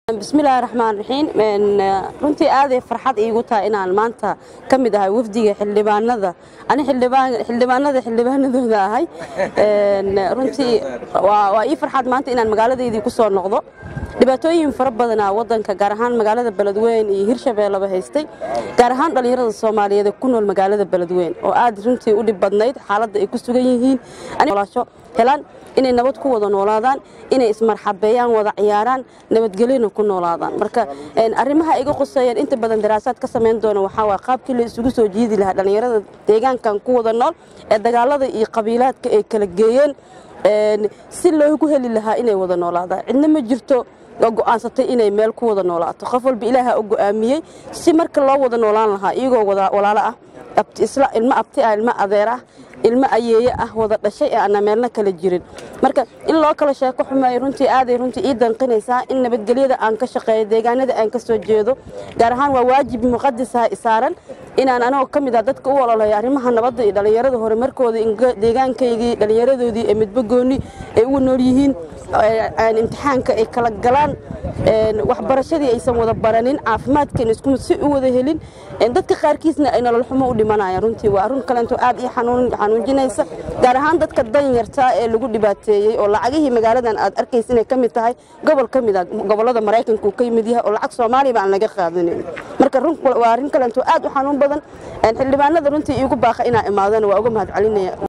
bismillaahi raxmaan raxiim runtii aaday farxad iigu tahay inaan maanta ka mid ahay wafdiga xildhibaanada ani xildhibaanada xildhibaanadooda ahay runtii waa ii farxad maanta inaan magaaladeydii ku soo noqdo dhibaatooyin fara badanaa wadanka gaar ahaan magaalada beledweyn iyo hirshabeelleba haystay gaar ahaan dhallinyarada soomaaliyeed ee ku nool magaalada beledweyn oo aad runtii u dhib badnayd xaaladda ay ku sugan yihiin helaan inay nabad ku wada noolaadaan inay ismarxabeeyaan wada ciyaaraan nabadgelyona ku noolaadaan marka arrimaha iga quseeyeen inta badan daraasaad ka samayn doona waxaa waa qaabkii la isugu soo jiidi lahaa dhallinyarada deegaankan ku wada nool ee dagaalada iyo qabiilaadka ay kala geeyeen si loogu heli lahaa inay wada noolaadaan cidna ma jirto oo go'aansatay inay meel ku wada noolaato qof walba ilaaha u go'aamiyey si marka loo wada noolaan lahaa iyagoo walaalo ah ilmo abti ah ilmo adeer ah ilmo ayeeye ah wada dhashay ee aanna meelna kala jirin marka in loo kala sheeko xumeeyo runtii aaday runtii ii danqinaysaa in nabadgelyada aan ka shaqeeyo deegaanada aan ka soo jeedo gaar ahaan waa waajib muqadisaha isaaran inaan anagoo ka mid ah dadka u ololayo arrimaha nabadda iyo dhallinyarada horumarkooda deegaankaygii dhallinyaradoodii ee midbagoonni ay ugu nool yihiin imtixaanka ay kala galaan waxbarashadii aysan wada baranin caafimaadkeena isku si u wada helin dadka qaarkiisna ay nolol xumo u dhimanayaan runtii waa arun kalento aad ii xanuujinaysa gaar ahaan dadka danyartaa ee lagu dhibaateeyey oo lacagihii magaaladan aad arkaysa inay ka mid tahay gobol ka mid a gobollada maraykanka uu ka yimid yahay oo lacag soomaaliya aan laga qaadanin marka waa arrin kalento aad u xanuun badan xildhibaanada runtii iigu baaqa inaa imaadana waa uga mahad celinaya